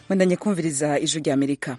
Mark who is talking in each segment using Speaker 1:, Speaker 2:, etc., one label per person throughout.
Speaker 1: mwendanye kumviriza ijwi rya amerika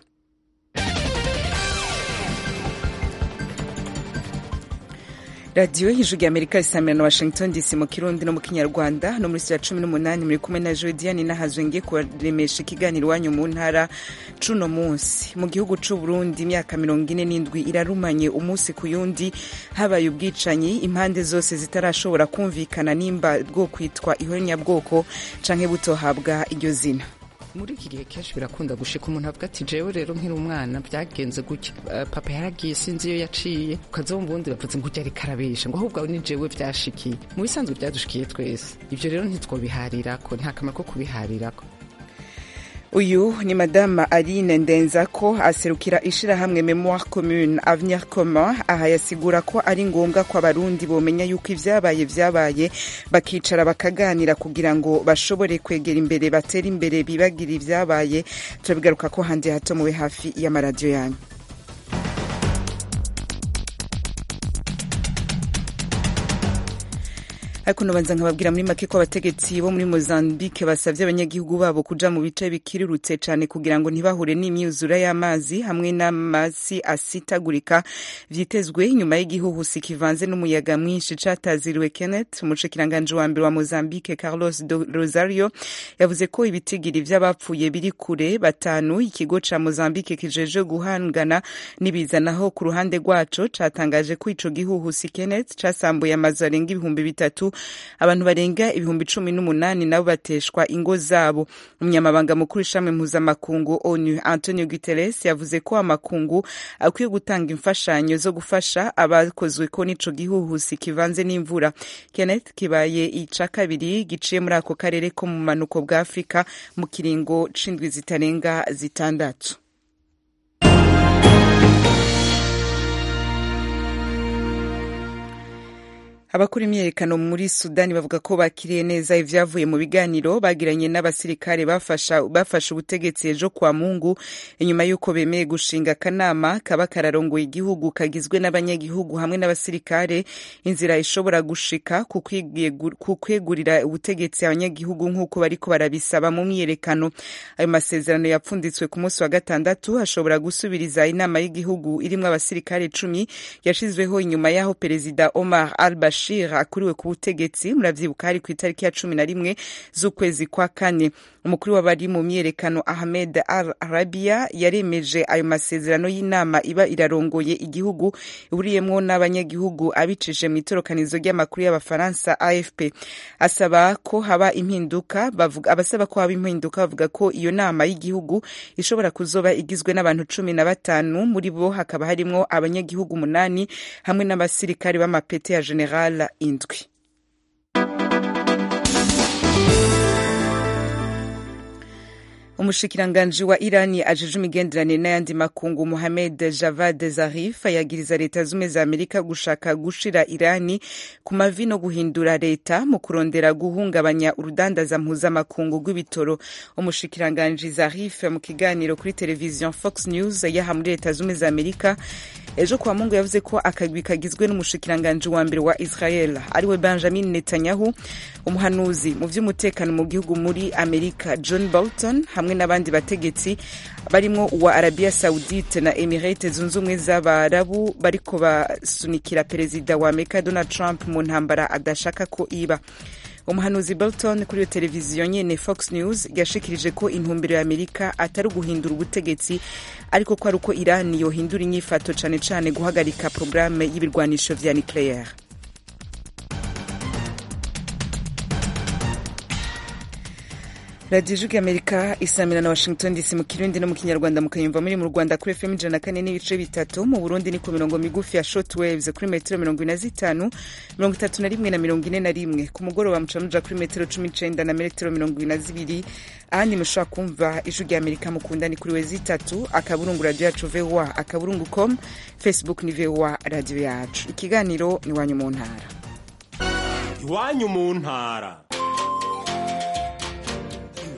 Speaker 1: radiyo y'ijwi rya amerika isamira na washington dc mu kirundi no mu kinyarwanda no muri ya cumi n'umunani muri kumwe na jodiane nahazwe ngiye kubaremesha ikiganiro iwanyu mu ntara cuno munsi mu gihugu c'u burundi imyaka mirongo ine n'indwi irarumanye umunsi ku yundi habaye ubwicanyi impande zose zitarashobora kumvikana nimba bwo kwitwa ihonyabwoko canke butohabwa iryo zina
Speaker 2: muri iki gihe kenshi birakunda gushika umuntu avuga ati jewe rero nkiri umwana byagenze gutya uh, papa yaragiye sinzi iyo yaciye ukazomba ubundi bavuze ngo ujya ariko arabesha ngo ahubwo ni jewe vyashikiye mu bisanzwe byadushikiye twese ivyo rero ntitwobiharirako nta kamaro ko kubiharirako
Speaker 1: uyu ni madama aline ndenzako aserukira ishirahamwe memoire commune avenir commun aha yasigura ko ari ngombwa ko abarundi bomenya yuko ivyabaye vyabaye bakicara bakaganira kugira ngo bashobore kwegera imbere batere imbere bibagira ivyabaye turabigaruka ko handi hato mube hafi y'amaradiyo yanyu ariko nobanza nkababwira muri make ko abategetsi bo muri mozambique basavye abanyagihugu babo kuja mu bice bikirirutse cane kugira ngo ntibahure n'imyuzura y'amazi hamwe n'amasi asitagurika vyitezwe nyuma y'igihuhusi kivanze n'umuyaga mwinshi cataziriwe kenneth umushikiranganje wa mbere wa mozambique carlos do rosario yavuze ko ibitigiri vy'abapfuye biri kure batanu ikigo ca mozambique kijeje guhangana n'ibizanaho ku ruhande rwaco catangaje ko ico gihuhusi kenneth casambuye amazu arenga ibihumbi bitatu abantu barenga ibihumbi cumi n'umunani nabo bateshwa ingo zabo umunyamabanga mukuru ishami mpuzamakungu onu antonio guterres yavuze ko amakungu akwiye gutanga imfashanyo zo gufasha abakozwe ko n'ico gihuhusi kivanze n'imvura kenneth kibaye ica kabiri giciye muri ako karere ko mu manuko bwa afurika mu kiringo c'indwi zitarenga zitandatu abakora imyiyerekano muri sudani bavuga ko bakiriye neza ivyavuye mu biganiro bagiranye n'abasirikare bafasha bafashe ubutegetsi ejo kwa mungu inyuma y'uko bemeye gushinga akanama kaba kararongoye igihugu kagizwe n'abanyagihugu hamwe n'abasirikare inzira ishobora gushika ku kwegurira ubutegetsi abanyagihugu nk'uko bariko barabisaba mu myiyerekano ayo masezerano yapfunditswe ku munsi wa gatandatu ashobora gusubiriza inama y'igihugu irimwo abasirikare cumi yashizweho inyuma y'aho perezida omar al bashir Bashir akuriwe ku butegetsi muravyibuka hari ku itariki ya cumi na rimwe z'ukwezi kwa kane umukuru w'abari mu myiyerekano Ahmed Al Arabia yaremeje ayo masezerano y'inama iba irarongoye igihugu ihuriyemwo n'abanyagihugu abicishije mu itorokanizo ry'amakuru y'abafaransa AFP asaba ko haba impinduka bavuga abasaba ko haba impinduka bavuga ko iyo nama y'igihugu ishobora kuzoba igizwe n'abantu cumi na batanu muri bo hakaba harimwo abanyagihugu umunani hamwe n'abasirikare b'amapete ya general indwi umushikiranganji wa irani ajeje imigenderanire n'ayandi makungu mohamed javad zarif yagiriza leta zumwe za amerika gushaka gushira irani ku mavi no guhindura leta mu kurondera guhungabanya urudandaza mpuzamakungu rw'ibitoro umushikiranganji zarif mu kiganiro kuri televiziyo fox news yaha muri leta zumwe za amerika ejo kwa mungu yavuze ko akagwi kagizwe n'umushikiranganji wa mbere wa israel ariwe benjamin netanyahu umuhanuzi mu vy'umutekano mu gihugu muri amerika john bolton hamwe n'abandi bategetsi barimwo uwa arabia saudite na emirate zunze ubumwe z'abarabu bariko basunikira perezida wa amerika donald trump mu ntambara adashaka ko iba umuhanuzi bolton kuri iyo televiziyo nyene fox news yashikirije ko intumbero ya amerika atari uguhindura ubutegetsi ariko ko ari uko irani yohindura inyifato cane cane guhagarika porogaramu y'ibirwanisho vya nucleaire radiyo ijwi amerika isamira na washington dc mu kirundi no mu kinyarwanda mukayumva muri mu rwanda kuri fm ijana na kane n'ibice bitatu mu burundi ni ku mirongo migufi ya short waves kuri metero mirongo ine na zitanu mirongo itatu na rimwe na mirongo ine na rimwe ku mugoroba muca muja kuri metero cumi n'icenda na metero mirongo ine na zibiri ahandi mushobora kumva ijwi rya amerika mukunda ni kuri wezi itatu akaburungu radiyo yacu voa akaburungu com facebook ni voa radiyo yacu ikiganiro ni iwanyu mu ntara
Speaker 3: iwanyu mu ntara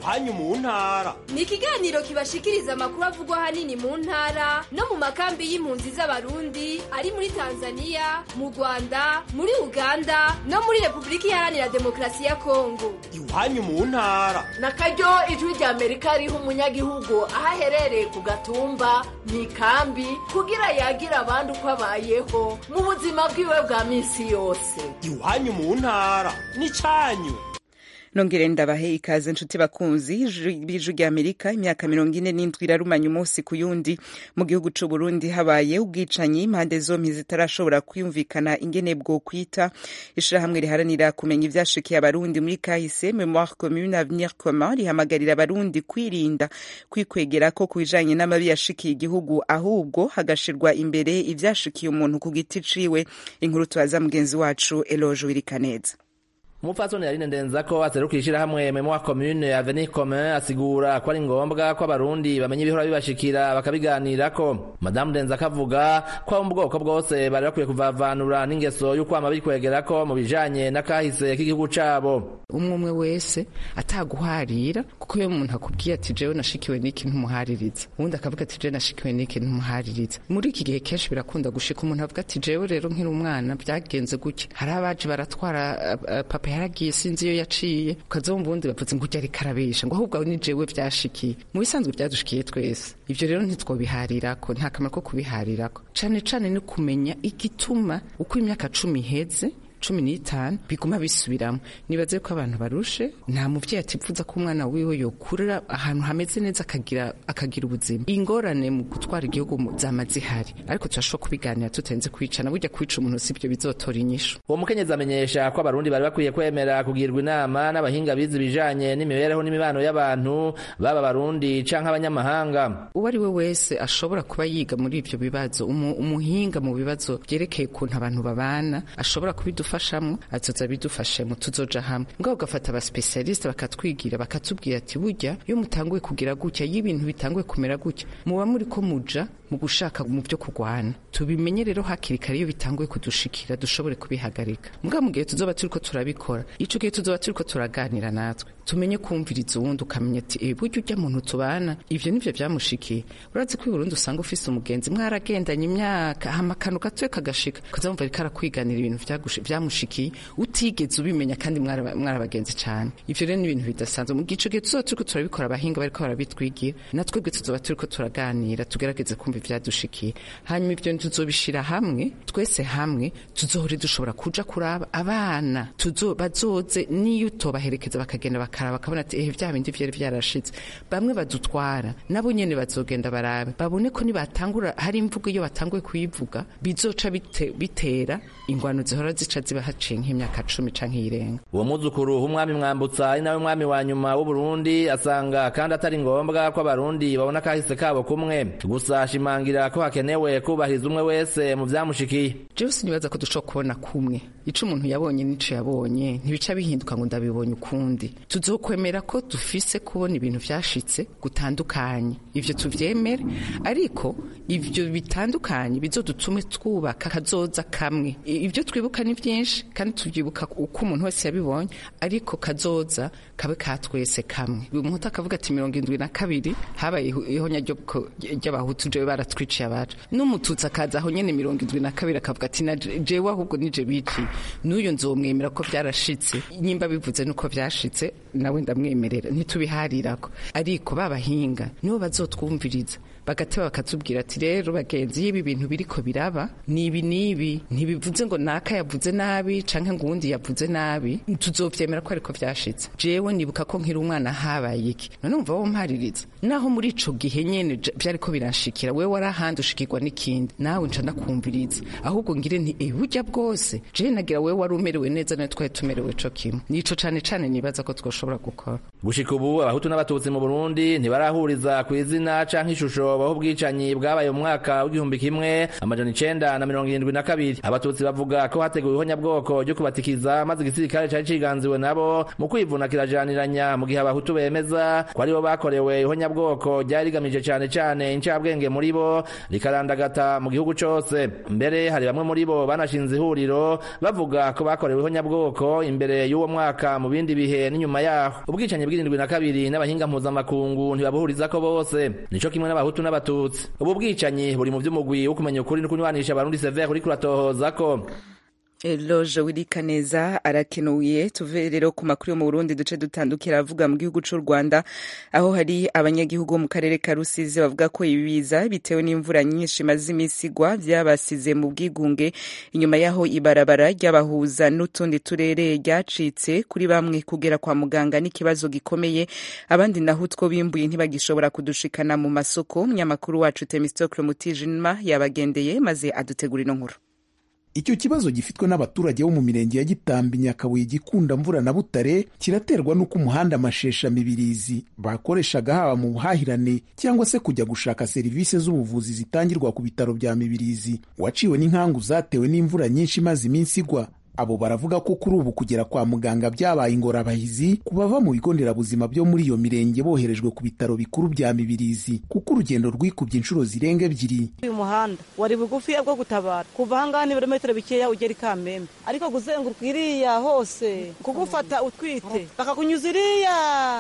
Speaker 3: iwanyu mu ntara
Speaker 4: ni ikiganiro kibashikiriza amakuru avugwa ahanini mu ntara no mu makambi y'impunzi z'abarundi ari muri tanzania mu rwanda muri uganda no muri repubulika iharanira demokarasi ya kongo
Speaker 3: iwanyu mu ntara
Speaker 5: na karyo ijwi rya amerika riha umunyagihugu aho aherereye ku gatumba mu ikambi kugira yagira abandi uko abayeho mu buzima bwiwe bwa minsi yose
Speaker 3: iwanyu mu ntara n'icyanyu
Speaker 1: nongere ndabahe ikaze nshuti bakunzi b'ijwi rya amerika imyaka mirongo ine n'indwi irarumanya umunsi ku yundi mu gihugu c'u burundi habaye ubwicanyi impande zompi zitarashobora kwiyumvikana ingene bwo kwita ishirahamwe riharanira kumenya ivyashikiye abarundi muri kahise memoire commune avenir commun rihamagarira abarundi kwirinda kwikwegerako ku bijanye n'amabi yashikiye igihugu ahubwo hagashirwa imbere ivyashikiye umuntu ku giti ciwe inkuru tubaza mugenzi wacu eloge wirikaneza
Speaker 6: umupfasoni yarine ndenza ko aserukira ishirahamwe memoire commune avenir commun asigura ko ari ngombwa ko abarundi bamenya ibihora bibashikira bakabiganirako madamu ndenza akavuga ko abo mu bwoko bwose bari bakwiye kuvavanura n'ingeso y'ukwama bikwegerako mu bijanye n'akahise k'igihugu cabo
Speaker 2: umwe umwe wese ataguharira kuko iyo umuntu akubwiye ati jewe nashikiwe n'iki ntumuhaririza uwundi akavuga ati jewe nashikiwe n'iki ntumuhaririza muri iki gihe kenshi birakunda gushika umuntu avuga ati jewe rero nkiri umwana byagenze gutya hari abaje baratwara uh, papa yaragiye sinzi iyo yaciye ukazumva ubundi bavuze ngo ujya ariko arabesha ngo ahubwo ni jewe byashikiye mu bisanzwe byadushikiye twese ivyo rero ntitwobiharirako nta kamaro ko kubiharirako cane cane ni kumenya igituma uko imyaka cumi iheze cumi n'itanu biguma bisubiramo nibaze ko abantu barushe nta muvyeyi atifuza ko umwana wiwe yokurira ahantu hameze neza akagira akagira ubuzima ingorane mu gutwara igihugu zama zihari ariko turashobora kubiganira tutenze kwicana burya kwica umuntu sibyo bizotora inyishu
Speaker 6: uwo mukenyezi amenyesha ko abarundi bari bakwiye kwemera kugirwa inama n'abahinga bize ibijanye n'imibereho n'imibano y'abantu baba abarundi canke abanyamahanga
Speaker 2: uwo ari we wese ashobora kuba yiga muri ivyo bibazo umuhinga mu bibazo vyerekeye ukuntu abantu babana ashobora kubidufasha bidufashamwo azoza bidufashemo tuzoja hamwe ngaho ugafata abaspesialiste bakatwigira bakatubwira ati burya iyo mutanguye kugira gutya iyo ibintu bitanguye kumera gutya muba muri ko muja mu gushaka mu byo kurwana tubimenye rero hakiri kare iyo bitanguye kudushikira dushobore kubihagarika mbwa mu gihe tuzoba turiko turabikora ico gihe tuzoba turiko turaganira natwe tumenye kumviriza uwundi ukamenya ati e burya ujya muntu tubana ivyo nivyo vyamushikiye urazi ko Burundi usanga ufise umugenzi mwaragendanye imyaka hama akantu gatoye kagashika ukazamva ariko arakwiganira ibintu vyamushikiye utigeze ubimenya kandi mwarabagenzi cane ivyo rero ni ibintu bidasanzwe mu gico gihe tuzoba turiko turabikora abahinga bariko barabitwigira natwebwe tuzoba turiko turaganira tugerageze kumva ivyadushikiye hanyuma ivyo tuzobishira hamwe twese hamwe tuzohore dushobora kuja kuraba abana tuzo bazoze niyo utobaherekeza bakagenda bakaraba bakabona ati ehe vya bindi vyari vyarashitse bamwe badutwara nabo nyene bazogenda barabe babone ko nibatangura hari imvugo iyo batanguye kuyivuga bizoca bite, bitera ingwano zihora zica ziba haciye nk'imyaka cumi canke irenga
Speaker 6: uwo muzukuru w'umwami mwambutsa ari nawe mwami wa nyuma w'uburundi asanga kandi atari ngombwa ko abarundi babona kahise kabo kumwe gusa ashimangira ko hakenewe kubahiriza umwe wese mu vyamushikiye
Speaker 2: jewe sinibaza ko dushobora kubona kumwe ico umuntu yabonye n'ico yabonye ntibica bihinduka ngo ndabibonye ukundi tuzokwemera ko dufise kubona ibintu vyashitse gutandukanye ivyo tuvyemere ariko ivyo bitandukanye bizodutume twubaka kazoza kamwe ivyo twibuka ni vyinshi kandi tuvyibuka uko umuntu wese yabibonye ariko kazoza kabe ka twese kamwe umuntu akavuga ati mirongo indwi na kabiri habaye ihonya ry'abahutu jewe baratwiciye abacu n'umututsi akaza aho nyene mirongo indwi na kabiri akavuga ati na jewe ahubwo nije biciye n'uyo nzomwemera ko vyarashitse nyimba bivuze nuko vyashitse nawe ndamwemerera ntitubiharirako ariko babahinga nibo bazotwumviriza bagateba bakatubwira ati rero bagenzi y'ibi bintu biriko biraba nibi nibi ntibivuze ngo naka yavuze nabi canke ngo uwundi yavuze nabi tuzovyemera ko ariko vyashitse jewe nibuka ko nkiri umwana habaye iki none umva wo mpaririza naho muri ico gihe nyene vyariko biranshikira wewe warahandi ushikirwa n'ikindi nawe nca ndakumviriza ahubwo ngire nti e burya bwose jewe nagira wewe wari umerewe neza nawe twari tumerewe co kimwe nico cane cane nibaza ko twoshobora gukora
Speaker 6: gushika ubu abahutu n'abatutsi mu burundi ntibarahuriza ku izina canke ishusho baho ubwicanyi bwabaye mu mwaka w'igihumbi kimwe amajana icenda na mirongo irindwi na kabiri abatutsi bavuga ko hateguwe ihonyabwoko ryo kubatikiza maze igisirikare cari ciganziwe nabo mu kwivuna kirajaniranya mu gihe abahutu bemeza ko aribo bakorewe ihonyabwoko ryari rigamije cane cane incabwenge muri muri bo rikarandagata mu gihugu cose mbere hari bamwe muri bo banashinze ihuriro bavuga ko bakoreweho nyabwoko imbere y'uwo mwaka mu bindi bihe n'inyuma yaho ubwicanyi bw'irindwi na kabiri n'abahinga mpuzamakungu ntibabuhurizako bose nico kimwe n'abahutu n'abatutsi ubu bwicanyi buri mu vy'umugwi wo kumenya ukuri no kunywanisha abarundi severe uriko uratohozako
Speaker 1: Eloge Wirikaneza arakenuye tuve rero ku makuru yo mu Burundi duce dutandukira avuga mu gihugu c'u Rwanda aho hari abanyagihugu mu karere ka Rusizi bavuga ko ibiza bitewe n'imvura nyinshi maze imisi igwa vyabasize mu bwigunge inyuma yaho ibarabara ry'abahuza n'utundi turere ryacitse kuri bamwe kugera kwa muganga n'ikibazo gikomeye abandi naho utwo bimbuye ntibagishobora kudushikana mu masoko munyamakuru wacu Temistocle Mutijima yabagendeye maze adutegura ino nkuru
Speaker 7: icyo kibazo gifitwe n'abaturage bo mu mirenge ya gitambi nyakabuye gikunda mvura na butare kiraterwa n'uko umuhanda amashesha mibirizi bakoreshaga haba mu buhahirane cyangwa se kujya gushaka serivisi z'ubuvuzi zitangirwa ku bitaro bya mibirizi waciwe n'inkangu zatewe n'imvura nyinshi imaze iminsi igwa abo baravuga ko kuri ubu kugera kwa muganga byabaye ingorabahizi ku bava mu bigo nderabuzima byo muri iyo mirenge boherejwe ku bitaro bikuru bya mibirizi kuko urugendo rwikubye inshuro zirenga ebyiri
Speaker 8: uyu muhanda wari bugufi bwo gutabara kuva ahangaha ni ibirometero bikeya ugera i kamembe ariko kuzenguruka iriya hose kugufata utwite bakakunyuza iriya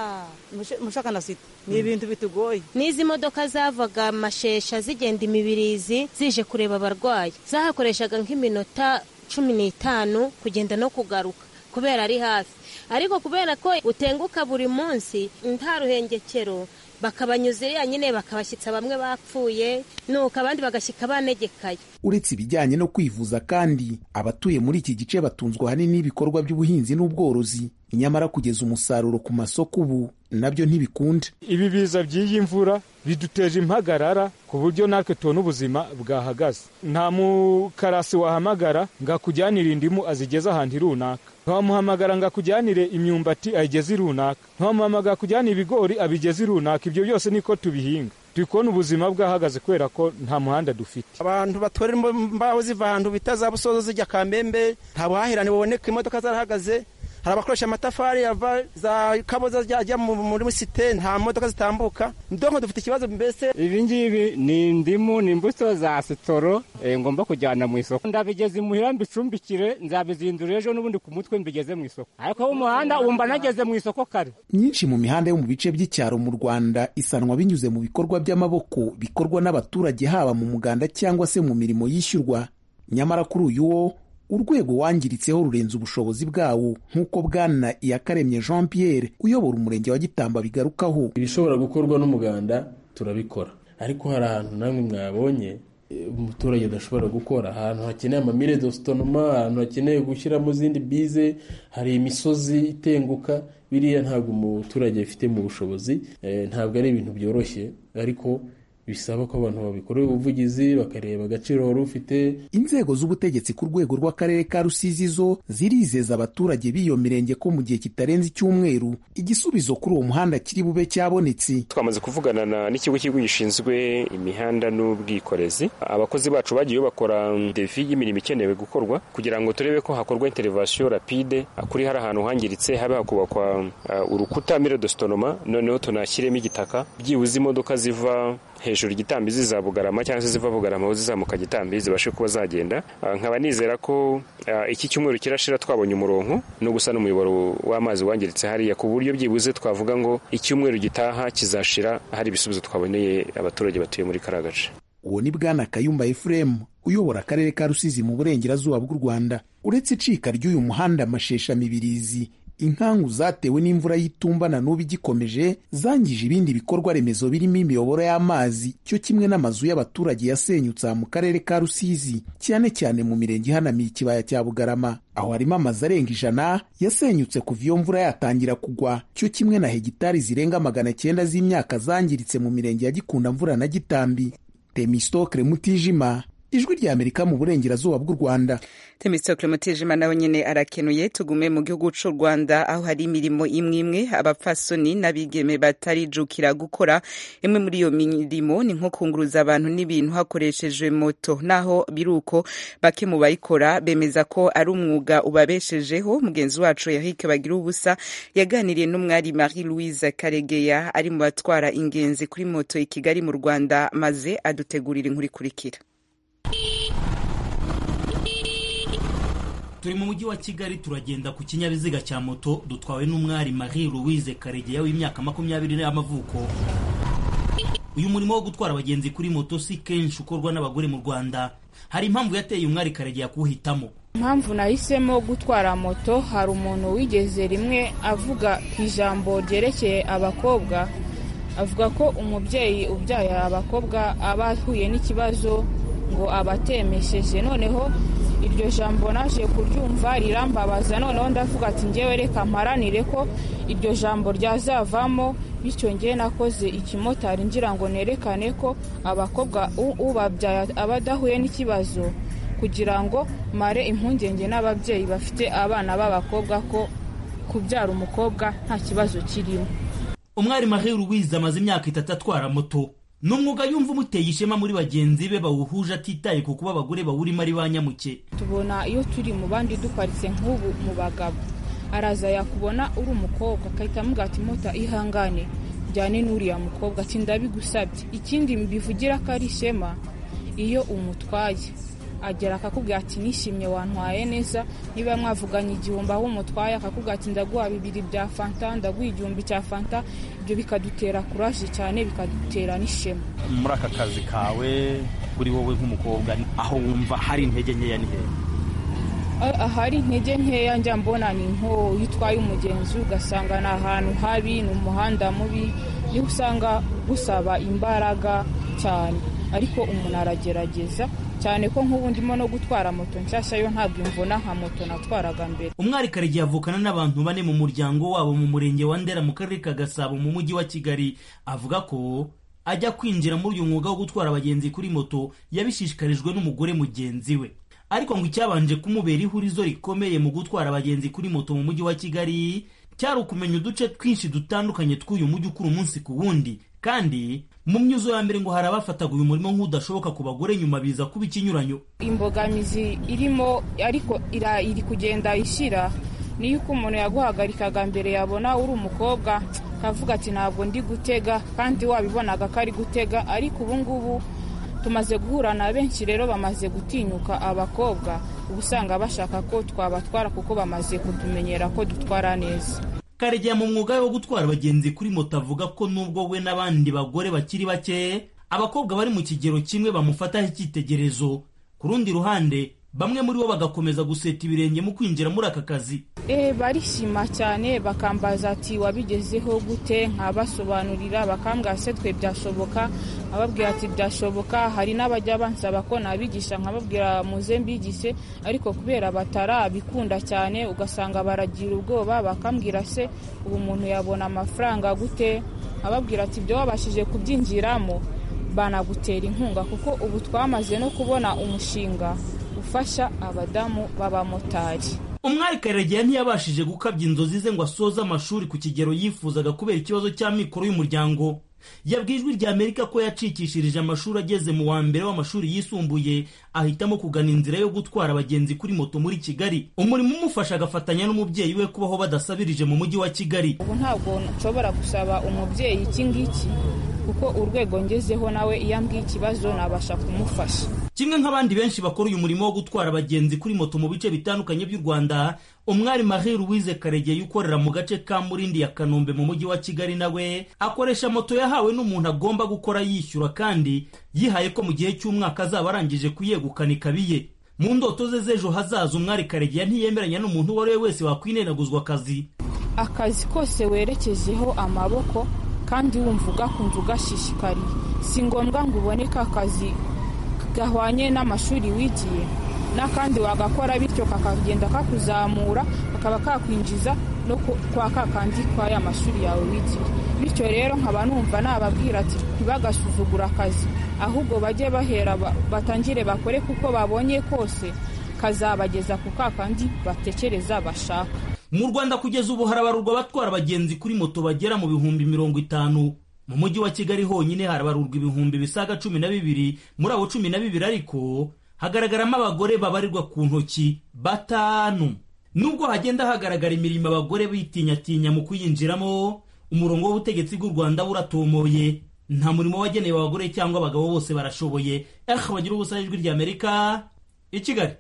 Speaker 8: mushaka na sita ni ibintu bitugoye
Speaker 9: n'izi modoka zavaga amashesha zigenda imibirizi zije kureba abarwayi zahakoreshaga nk'iminota cumi n'itanu kugenda no kugaruka kubera ari hafi ariko kubera ko utenguka buri munsi nta ruhengekero bakabanyuza iriya nyine bakabashyitsa bamwe bapfuye nuko abandi bagashyika banegekaye
Speaker 7: uretse ibijyanye no kwivuza kandi abatuye muri iki gice batunzwe ahanini n'ibikorwa by'ubuhinzi n'ubworozi nyamara kugeza umusaruro ku masoko ubu nabyo ntibikunda
Speaker 10: ibi biza by'iyi mvura biduteje impagarara ku buryo natwe tubona ubuzima bwahagaze nta mukarasi wahamagara ngo akujyanire indimu azigeze ahantu runaka ntiwamuhamagara ngo akujyanire imyumbati ayigeze runaka ntiwamuhamagara akujyanire ibigori abigeze runaka ibyo byose niko tubihinga turi kubona ubuzima bwahagaze kubera ko nta muhanda dufite
Speaker 11: abantu batwara imbaho ziva ahantu bita za busozo zijya kamembe nta buhahirane buboneka imodoka zarahagaze hari abakoresha amatafari ava za kaboza ajya muri site nta modoka zitambuka ndonko dufite ikibazo mbese
Speaker 12: ibi ngibi ni indimu ni imbuto za sitoro ngomba kujyana mu isoko ndabigeze imuhira mbicumbikire nzabizindura ejo n'ubundi ku mutwe mbigeze mu isoko ariko umuhanda wumva nageze mu isoko kare
Speaker 7: myinshi mu mihanda yo mu bice by'icyaro mu rwanda isanwa binyuze mu bikorwa by'amaboko bikorwa n'abaturage haba mu muganda cyangwa se mu mirimo yishyurwa nyamara kuri uyu wo urwego wangiritseho rurenze ubushobozi bwawo nk'uko bwana iyakaremye jean pierre uyobora umurenge wa gitamba bigarukaho
Speaker 13: ibishobora gukorwa n'umuganda turabikora ariko hari ahantu namwe mwabonye umuturage adashobora gukora ahantu hakeneye amamire dositonoma ahantu hakeneye gushyiramo izindi bize hari imisozi itenguka biriya ntabwo umuturage afite mu bushobozi ntabwo ari ibintu byoroshye ariko bisaba ko abantu babikorera ubuvugizi bakareba agaciro wari ufite
Speaker 7: inzego z'ubutegetsi ku rwego rw'akarere ka rusizi zo zirizeza abaturage b'iyo mirenge ko mu gihe kitarenze icyumweru igisubizo kuri uwo muhanda kiri bube cyabonetse
Speaker 14: twamaze kuvugana n'ikigo cy'igihugu gishinzwe imihanda n'ubwikorezi abakozi bacu bagiye bakora devi y'imirimo ikenewe gukorwa kugira ngo turebe ko hakorwa interivasiyo rapide kuri hari ahantu hangiritse habe hakubakwa urukuta mire dositonoma noneho tunashyiremo igitaka byibuze imodoka ziva hejuru igitambi ziza bugarama cyangwa se ziva bugarama aho zizamuka gitambi zibashe kuba zagenda nkaba nizera ko iki cyumweru kirashira twabonye umurongo no gusa n'umuyoboro w'amazi wangiritse hariya ku buryo byibuze twavuga ngo icyumweru gitaha kizashira hari ibisubizo twaboneye abaturage batuye muri kariya gace
Speaker 7: uwo ni bwana kayumba efuremu uyobora akarere ka rusizi mu burengerazuba bw'u rwanda uretse icika ry'uyu muhanda amashesha mibirizi inkangu zatewe n'imvura y'itumba na n'ubu igikomeje zangije ibindi bikorwa remezo birimo imiyoboro y'amazi cyo kimwe n'amazu y'abaturage yasenyutse mu karere ka rusizi cyane cyane mu mirenge ihanamiye ikibaya cya bugarama aho harimo amazu arenga ijana yasenyutse kuva iyo mvura yatangira kugwa cyo kimwe na hegitari zirenga magana cyenda z'imyaka zangiritse mu mirenge ya gikunda mvura na gitambi temistokre mutijima ijwi rya amerika mu burengerazuba bw'u rwanda
Speaker 1: temistokle mutijima nawe nyene arakenuye tugume mu gihugu c'u rwanda aho hari imirimo imwe imwe abapfasoni n'abigeme batarijukira gukora imwe muri iyo mirimo ni nko kunguruza abantu n'ibintu hakoreshejwe moto naho biruko bake mu bayikora bemeza ko ari umwuga ubabeshejeho mugenzi wacu Eric bagira ubusa yaganiriye n'umwari Marie Louise Karegeya ari mu batwara ingenzi kuri moto i Kigali mu Rwanda maze adutegurira inkuru ikurikira
Speaker 15: turi mu mujyi wa kigali turagenda ku kinyabiziga cya moto dutwawe n'umwari marie louise karegeya w'imyaka makumyabiri y'amavuko uyu murimo wo gutwara abagenzi kuri moto si kenshi ukorwa n'abagore mu rwanda hari impamvu yateye umwari karegeya kuwuhitamo
Speaker 16: impamvu nahisemo gutwara moto hari umuntu wigeze rimwe avuga ku ijambo ryerekeye abakobwa avuga ko umubyeyi ubyaye abakobwa aba ahuye n'ikibazo ngo abatemesheje noneho iryo jambo naje kuryumva rirambabaza noneho ndavuga ati ngewe reka mparanire ko iryo jambo ryazavamo bityo ngewe nakoze ikimotari ngira ngo nerekane ko abakobwa ubabyaye aba adahuye n'ikibazo kugira ngo mare impungenge n'ababyeyi bafite abana b'abakobwa ko kubyara umukobwa nta kibazo kirimo
Speaker 15: umwari marie louise amaze imyaka itatu atwara moto ni umwuga yumva umuteye ishema muri bagenzi be bawuhuje atitaye ku kuba abagore bawurimo ari ba nyamuke
Speaker 16: tubona iyo turi mu bandi duparitse nk'ubu mu bagabo araza yakubona uri umukobwa agahita amuga ati mota ihangane jyane n'uriya mukobwa ati ndabigusabye ikindi mbivugira ko ari ishema iyo umutwaye agera akakubwira ati nishimye wantwaye neza niba mwavuganye igihumbi aho umutwaye akakubwira ati ndaguha bibiri bya fanta ndaguha igihumbi cya fanta ibyo bikadutera kuraje cyane bikadutera n'ishema
Speaker 17: muri aka kazi kawe kuri wowe nk'umukobwa aho wumva hari intege nkeya ni hehe
Speaker 16: ahari intege nkeya njya mbona ni nko iyo utwaye umugenzi ugasanga ni ahantu habi ni umuhanda mubi niho usanga gusaba imbaraga cyane ariko umuntu aragerageza cyane ko nk'ubu ndimo no gutwara moto nshyashya yo ntabwo imvuna nka moto natwaraga mbere
Speaker 15: umwari karegeya avukana n'abantu bane mu muryango wabo mu murenge wa ndera mu karere ka gasabo mu mujyi wa kigali avuga ko ajya kwinjira muri uyu mwuga wo gutwara abagenzi kuri moto yabishishikarijwe n'umugore mugenzi we ariko ngo icyabanje kumubera ihurizo rikomeye mu gutwara abagenzi kuri moto mu mujyi wa kigali cyari ukumenya uduce twinshi dutandukanye tw'uyu mujyi ukura umunsi ku wundi kandi mu myuzo ya mbere ngo hari abafataga uyu murimo nk'udashoboka ku bagore nyuma biza kuba ikinyuranyo
Speaker 16: imbogamizi irimo ariko iri kugenda ishyira niyo uko umuntu yaguhagarikaga mbere yabona uri umukobwa akavuga ati ntabwo ndi gutega kandi wabibonaga ko ari gutega ariko ubu ngubu tumaze guhura na benshi rero bamaze gutinyuka abakobwa uba usanga bashaka ko twabatwara kuko bamaze kutumenyera ko dutwara neza
Speaker 15: karegeya mu mwuga wo gutwara abagenzi kuri moto avuga ko nubwo we n'abandi bagore bakiri bake abakobwa bari mu kigero kimwe bamufataho icyitegererezo ku rundi ruhande bamwe muri bo bagakomeza guseta ibirenge mu kwinjira muri aka kazi
Speaker 16: e barishima cyane bakambaza ati wabigezeho gute nkabasobanurira bakambwira se twe byashoboka nkababwira ati byashoboka hari n'abajya bansaba ko nabigisha nkababwira muze mbigise ariko kubera batarabikunda cyane ugasanga baragira ubwoba bakambwira se ubu umuntu yabona amafaranga gute nkababwira ati ibyo wabashije kubyinjiramo banagutera inkunga kuko ubu twamaze no kubona umushinga ufasha abadamu b'abamotari
Speaker 15: umwari karegeya ntiyabashije gukabya inzozi ze ngo asoze amashuri ku kigero yifuzaga kubera ikibazo cy'amikoro y'umuryango yabwiye ijwi rya amerika ko yacikishirije amashuri ageze mu wa mbere w'amashuri yisumbuye ahitamo kugana inzira yo gutwara abagenzi kuri moto muri kigali umurimo umufasha agafatanya n'umubyeyi we kubaho badasabirije mu mujyi wa kigali
Speaker 16: ubu ntabwo nshobora gusaba umubyeyi iki ngiki kuko urwego ngezeho nawe iyo ambwiye ikibazo nabasha kumufasha
Speaker 15: kimwe nk'abandi benshi bakora uyu murimo wo gutwara abagenzi kuri moto mu bice bitandukanye by'u rwanda umwari marie louise karegeya ukorera mu gace ka murindi ya kanombe mu mujyi wa kigali nawe akoresha moto yahawe n'umuntu agomba gukora yishyura kandi yihaye ko mu gihe cy'umwaka azaba arangije kuyegukana ikabiye mu ndoto ze z'ejo hazaza umwari karegeya ntiyemeranya n'umuntu uwo ari we wese wakwinenaguzwa akazi
Speaker 16: akazi kose werekejeho amaboko kandi wumva ugakunze ugashishikariye si ngombwa ngo uboneke akazi gahwanye n'amashuri wigiye n'akandi wagakora bityo kakagenda kakuzamura kakaba kakwinjiza no kwa kakandi kwa ya mashuri yawe wigira bityo rero nkaba numva nababwira ati ntibagasuzugura akazi ahubwo bajye bahera batangire bakore kuko babonye kose kazabageza ku kakandi batekereza bashaka
Speaker 15: mu rwanda kugeza ubu harabarurwa abatwara abagenzi kuri moto bagera mu bihumbi mirongo itanu mu mujyi wa kigali honyine harabarurwa ibihumbi bisaga cumi na bibiri muri abo cumi na bibiri ariko hagaragaramo abagore babarirwa ku ntoki batanu nubwo hagenda hagaragara imirimo abagore bitinyatinya mu kuyinjiramo umurongo w'ubutegetsi bw'u rwanda buratomoye nta murimo wagenewe abagore cyangwa abagabo bose barashoboye eh bagira ubusa ijwi ry'amerika i kigali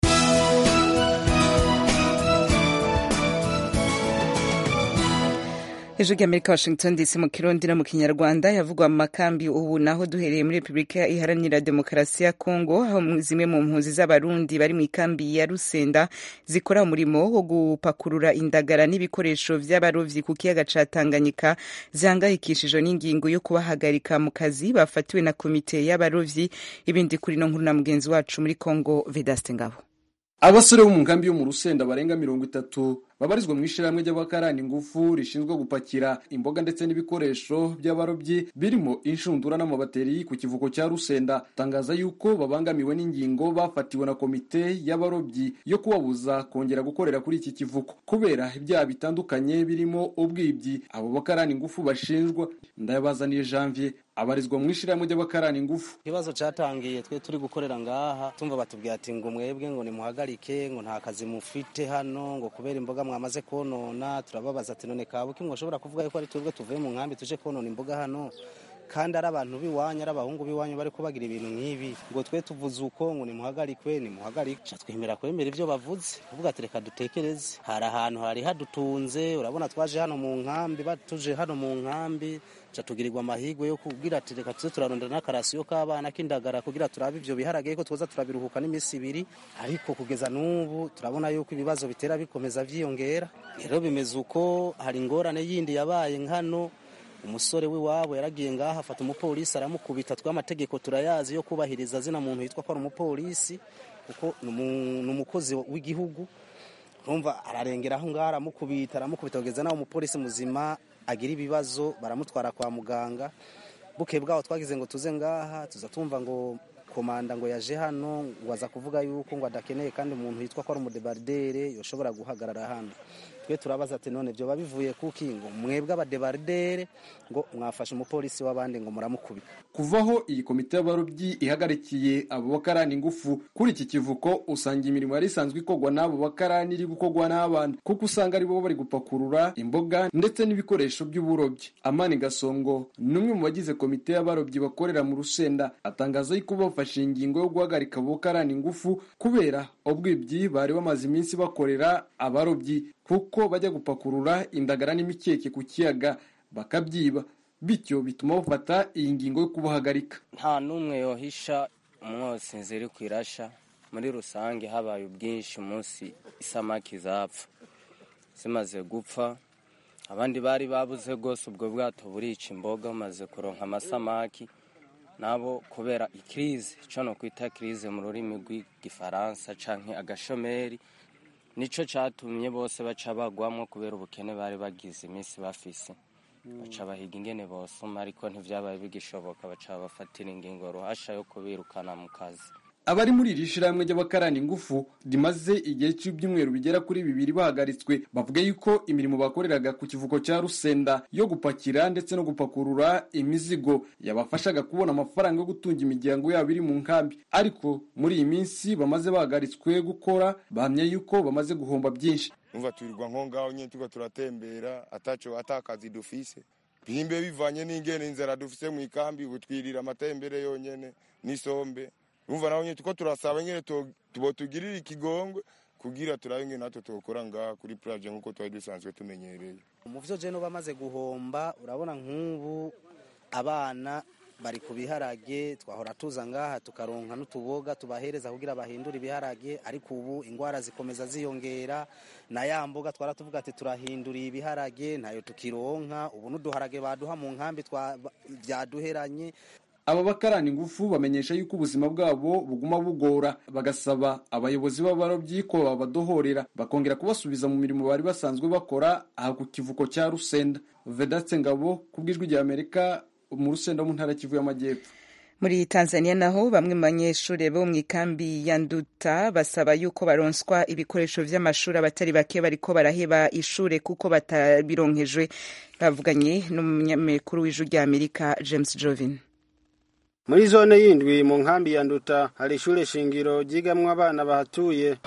Speaker 1: hejuru y'amerika washington dc mu kirundi no mu kinyarwanda yavugwa mu makambi ubu naho duhereye muri repubulika iharanira demokarasi ya kongo aho zimwe mu mpunzi z'abarundi bari mu ikambi ya rusenda zikora umurimo wo gupakurura indagara n'ibikoresho by'abarovyi ku kiyaga ca tanganyika zihangayikishijwe n'ingingo yo kubahagarika mu kazi bafatiwe na komite y'abarovyi ibindi kuri no nkuru na mugenzi wacu muri kongo vedaste ngabo
Speaker 18: abasore bo mu nkambi yo mu rusenda barenga mirongo itatu babarizwa mu ishyirahamwe ry'abakarani ingufu rishinzwe gupakira imboga ndetse n'ibikoresho by'abarobyi birimo inshundura n'amabateri ku kivuko cya rusenda tangaza yuko babangamiwe n'ingingo bafatiwe na komite y'abarobyi yo kubabuza kongera gukorera kuri iki kivuko kubera ibyaha bitandukanye birimo ubwibyi abo bakarani ingufu bashinjwa ndayabazaniye janvier abarizwa mu ishyirahamwe ry'abakarani ingufu
Speaker 19: ikibazo cyatangiye twe turi gukorera ngaha tumva batubwira ati ngo mwebwe ngo nimuhagarike ngo nta kazi mufite hano ngo kubera imboga mwamaze konona turababaza ati none kabuki mwashobora kuvuga yuko ari twebwe tuvuye mu nkambi tuje konona imboga hano kandi ari abantu b'iwanyu ari abahungu b'iwanyu bari kubagira ibintu nk'ibi ngo twe tuvuze uko ngo nimuhagarikwe nimuhagarike twemera kwemera ibyo bavuze kuvuga ati reka dutekereze hari ahantu hari hadutunze urabona twaje hano mu nkambi batuje hano mu nkambi tugirirwa amahirwe yo kubwira ati reka tuze turarondera n'akarasiyo k'abana k'indagara kugira turabe ibyo biharage ko twoza turabiruhuka n'iminsi ibiri ariko kugeza n'ubu turabona yuko ibibazo bitera bikomeza byiyongera rero bimeze uko hari ingorane yindi yabaye nkano umusore w'iwabo yaragiye ngaha afata umupolisi aramukubita tw'amategeko turayazi yo kubahiriza zina muntu yitwa ko ari umupolisi kuko ni umukozi w'igihugu urumva ararengera aho ngaho aramukubita aramukubita kugeza nawe umupolisi muzima agira ibibazo baramutwara kwa muganga buke bwaho twagize ngo tuze ngaha tuza tumva ngo komanda ngo yaje hano ngo aza kuvuga yuko ngo adakeneye kandi umuntu yitwa ko ari umudebardere yoshobora guhagarara hano twe turabaza ati none byoba bivuye kuki ngo mwebwe abadebardere ngo mwafashe umupolisi w'abandi ngo muramukubita
Speaker 18: kuvaho iyi komite y'abarobyi ihagarikiye abo bakarani ingufu kuri iki kivuko usanga imirimo yari isanzwe ikorwa n'abo bakarani iri gukorwa n'abana kuko usanga aribo bari gupakurura imboga ndetse n'ibikoresho by'uburobyi amani gasongo ni umwe mu bagize komite y'abarobyi bakorera mu rusenda atangaza yuko bafashe ingingo yo guhagarika abo bakarani ingufu kubera ubwibyi bari bamaze iminsi bakorera abarobyi kuko bajya gupakurura indagara n'imikeke ku kiyaga bakabyiba bityo bituma bafata iyi ngingo yo kubahagarika
Speaker 20: nta n'umwe yohisha umwotsi ziri ku irasha muri rusange habaye ubwinshi umunsi isamaki zapfa zimaze gupfa abandi bari babuze rwose ubwo bwato burica imboga bumaze kuronka amasamaki nabo kubera ikirize icyo no kwita kirize mu rurimi rw'igifaransa cyangwa agashomeri nicyo cyatumye bose baca bagwamo kubera ubukene bari bagize iminsi bafise baca bahiga ingene bosoma ariko ntibyabaye bigishoboka baca bafatira ingingo ruhasha yo kubirukana mu kazi
Speaker 18: abari muri iri shyirahamwe ry'abakarani ingufu rimaze igihe cy'ibyumweru bigera kuri bibiri bahagaritswe bavuga yuko imirimo bakoreraga ku kivuko cya rusenda yo gupakira ndetse no gupakurura imizigo yabafashaga kubona amafaranga yo gutunga imiryango yabo iri mu nkambi ariko muri iyi minsi bamaze bahagaritswe gukora bahamya yuko bamaze guhomba byinshi
Speaker 21: umva turirwa nko ngaho nyine tuba turatembera ataco atakazi dufise bimbe bivanye n'ingene inzara dufise mu ikambi ubu twirira amatembere yonyene n'isombe umva naho nyine tuko turasaba nyine tubo tugirira ikigongwe kugira turabe ngene natwe tokora ngaha kuri plage nk'uko twari dusanzwe tumenyereye
Speaker 19: mu vyo je no bamaze guhomba urabona nk'ubu abana bari ku biharage twahora tuza ngaha tukaronka n'utuboga tubahereza kugira bahindure ibiharage ariko ubu ingwara zikomeza ziyongera na ya mboga twara tuvuga ati turahinduriye ibiharage ntayo tukironka ubu n'uduharage baduha mu nkambi byaduheranye
Speaker 18: aba bakarani ingufu bamenyesha yuko ubuzima bwabo buguma bugora bagasaba abayobozi b'abarobyi ko babadohorera bakongera kubasubiza mu mirimo bari basanzwe bakora aha ku kivuko cya rusenda vedatse ngabo ku bw'ijwi rya amerika mu rusenda mu ntara kivu y'amajyepfo
Speaker 1: muri tanzania naho bamwe mu banyeshuri bo mu ikambi ya nduta basaba yuko baronswa ibikoresho vy'amashuri abatari bake bariko baraheba ishure kuko batabironkejwe bavuganye n'umunyamakuru w'ijwi rya amerika james jovin
Speaker 4: muri zone yindwi mu nkambi ya nduta hari ishure shingiro ryigamwo abana bahatuye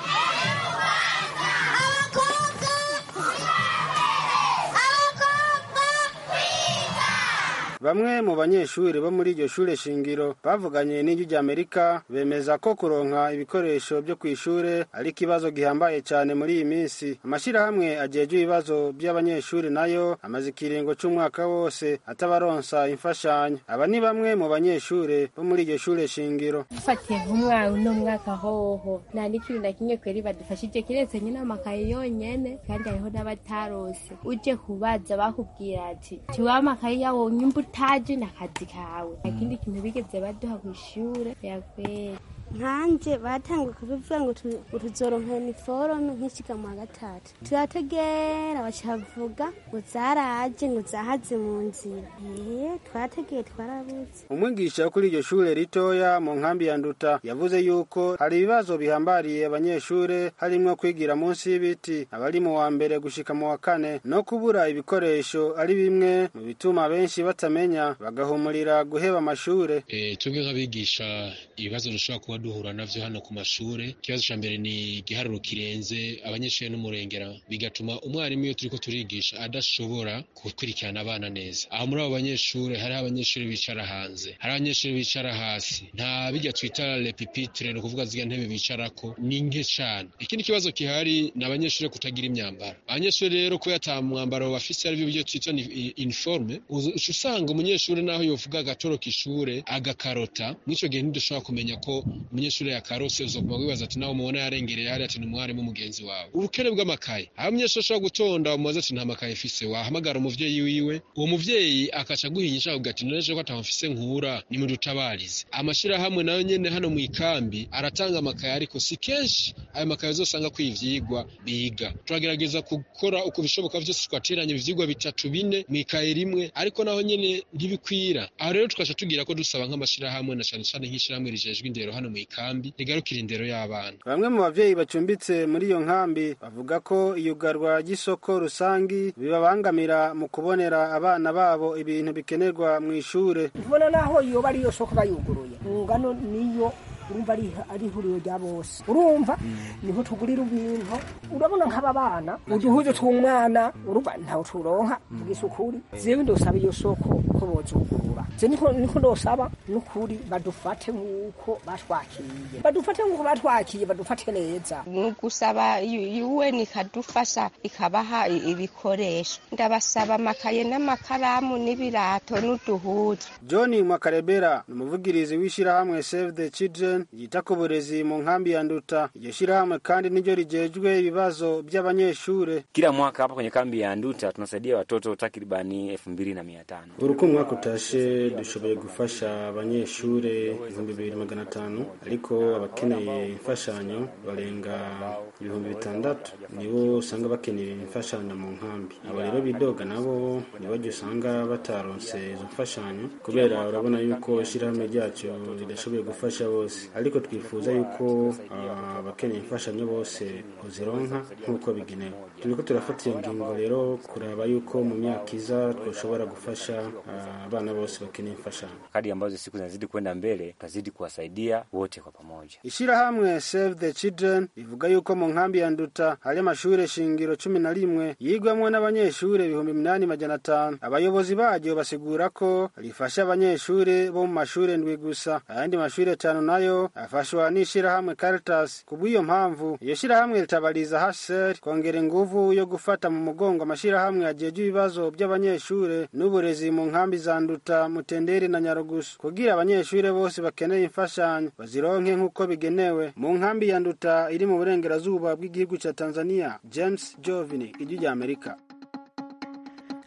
Speaker 4: bamwe mu banyeshuri bo muri iryo shure shingiro bavuganye n'ijwi rya amerika bemeza ko kuronka ibikoresho byo ku ishure ari ikibazo gihambaye cyane muri iyi minsi amashyirahamwe ajejwe ibibazo by'abanyeshuri nayo amaze ikiringo c'umwaka wose atabaronsa imfashanyo aba ni bamwe mu banyeshuri bo muri iryo shure shingiro
Speaker 22: dufatiye nk'umwana uno mwaka hoho nta n'ikintu na kimwe kweri badufashije kiretse nyine amakaye yonyene kandi hariho n'abatarose uje kubaza bakubwira ati tiwa amakaye yawo nyumva utaje n'akazi kawe nta kindi kintu bigeze baduha ku ishure yakweri
Speaker 23: nkanje batanguye kubivuga ngo tuzoronka uniforme nk'ishiga mu wa gatatu turategera bacavuga ngo zaraje ngo zahaze mu nzira ee twarategeye twarabuze
Speaker 4: umwigisha wo kuri iryo shure ritoya mu nkambi ya nduta yavuze yuko hari ibibazo bihambariye abanyeshure harimwo kwigira munsi y'ibiti abari mu wa mbere gushika mu wa kane no kubura ibikoresho ari bimwe mu bituma benshi batamenya bagahumurira guheba amashure
Speaker 24: e, twebwe nk'abigisha ibibazo dushobora kuba duhura navyo hano ku mashure ikibazo ca mbere ni igiharuro kirenze abanyeshuri n'umurengera bigatuma umwarimu iyo turiko turigisha adashobora gukurikirana abana neza aho muri abo banyeshuri hariho abanyeshuri bicara hanze hari abanyeshuri bicara hasi nta bijya twita repipitre ni ukuvuga zirya ntebe bicarako ni nke cane ikindi kibazo gihari ni abanyeshuri kutagira imyambaro abanyeshuri rero kubera ata mwambaro bafise arivyo byo twita uniforme uca usanga umunyeshuri naho yovuga agatoroka ishure agakarota mw'ico gihe ntidushobora kumenya ko umunyeshuri yakarose uzoguma wibaza ati nawe mubona yarengereye hariya ati ni umwarimu mugenzi wawe ubukene bw'amakaye aho umunyeshuri ashobora gutonda umubaza ati nta makaye mfise wahamagara umuvyeyi wiwe uwo muvyeyi akaca aguhinyisha akavuga ati noneje ko ataho mfise nkura nimudutabarize amashirahamwe nayo nyene hano mu ikambi aratanga amakaye ariko si kenshi ayo makaye uzosanga ko ivyigwa biga turagerageza gukora uko bishoboka vyose twateranya ivyigwa bitatu bine mu ikaye rimwe ariko naho nyene ntibikwira aho rero tukaca tugira ko dusaba nk'amashirahamwe na cane cane nk'ishirahamwe rijejwe indero hano mu ikambi rigarukira indero y'abana
Speaker 4: bamwe mu bavyeyi bacumbitse muri iyo nkambi bavuga ko iyugarwa ry'isoko rusangi bibabangamira mu kubonera abana babo ibintu bikenerwa mu ishure
Speaker 25: tubona naho yoba ariyo soko bayuguruye ngano niyo urumva ari ihuriro rya bose urumva niho tugurira ibintu urabona nk'aba bana uduhuze tw'umwana urumva ntawe turonka bw'isukuri zewe ndosaba iyo soko ko bozugurura je niko niko ndosaba n'ukuri badufate nk'uko batwakiriye badufate nk'uko batwakiye badufate neza
Speaker 26: gusaba UN ikadufasha ikabaha ibikoresho ndabasaba amakaye n'amakaramu n'ibirato n'uduhuzu
Speaker 4: John Makarebera ni umuvugirizi w'ishirahamwe Save the Children yita ku burezi mu nkambi ya Nduta. Iryo shirahamwe kandi niryo rijejwe ibibazo by'abanyeshure.
Speaker 27: Kila mwaka hapa kwenye kambi ya Nduta tunasaidia watoto takribani elfu mbili na mia tano.
Speaker 4: Buri uko umwaka utashe dushoboye gufasha abanyeshure ibihumbi bibiri magana atanu ariko abakeneye imfashanyo barenga ibihumbi bitandatu nibo usanga bakeneye imfashanyo mu nkambi. Abo rero bidoga nabo nibo usanga bataronse izo mfashanyo kubera urabona yuko ishirahamwe ryacu ridashoboye gufasha bose ariko twifuza yuko abakeneye imfashanyo bose uzironka nk'uko bigenewe turiko turafata iyo ngingo rero kuraba yuko mu myaka iza twoshobora gufasha abana bose bakeneye imfashanyo
Speaker 27: Kadi ambazo siku zinazidi kwenda mbele, tutazidi kuwasaidia wote kwa pamoja.
Speaker 4: ishirahamwe Save the Children rivuga yuko mu nkambi ya Nduta hari amashure shingiro cumi na rimwe yigwamwo n'abanyeshure ibihumbi minani majana atanu abayobozi baryo basigura ko rifasha abanyeshure bo mu mashure ndwi gusa ayandi mashure atanu nayo afashwa n'ishirahamwe Caritas kubw'iyo mpamvu iyo shirahamwe ritabariza HCR kongera inguvu yo gufata mu mugongo amashirahamwe ajejwe ibibazo by'abanyeshure n'uburezi mu nkambi za Nduta Mutenderi na Nyarugusu kugira abanyeshure bose bakeneye imfashanyo bazironke nk'uko bigenewe mu nkambi ya Nduta iri mu burengerazuba bw'igihugu ca Tanzania James Jovini ijwi rya Amerika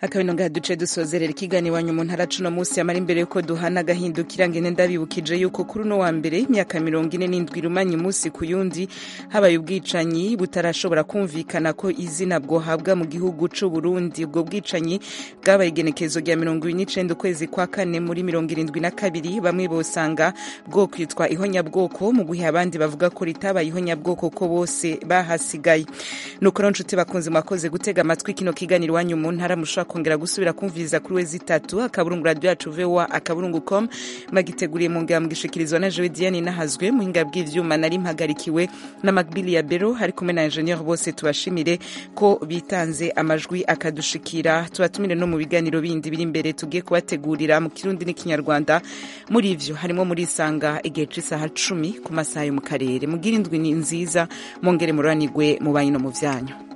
Speaker 1: akabino ngaha duce dusozerera ikiganiro iwanyu mu ntara cuno munsi amara imbere yuko duhana agahindukira ngene ndabibukije yuko kuri uno wa mbere imyaka mirongo ine n'indwi irumanye umunsi ku yundi habaye ubwicanyi butarashobora kumvikana ko izina bwohabwa mu gihugu c'u Burundi ubwo bwicanyi bwabaye igenekezo rya mirongo ibiri n'icenda ukwezi kwa kane muri mirongo irindwi na kabiri bamwe bosanga bwo kwitwa ihonyabwoko mu gihe abandi bavuga ko ritabaye ihonyabwoko ko bose bahasigaye nuko rero nshuti bakunze mwakoze gutega amatwi kino kiganiro iwanyu mu ntara mushobora kongera gusubira kumviriza kuri we zitatu akaburungu radio yacu voa akaburungu com magiteguriye mu ngamba gishikirizwa na jewe diane nahazwe muhinga bw'ivyuma nari mpagarikiwe na magbili ya bero hari kumwe na ingenieur bose tubashimire ko bitanze amajwi akadushikira tubatumire no mu biganiro bindi biri imbere tugiye kubategurira mu kirundi n'ikinyarwanda muri ivyo harimo muri isanga igihe c'isaha cumi ku masaha yo mu karere mugire indwi ni nziza mwongere mururanirwe mu banyu no mu vyanyu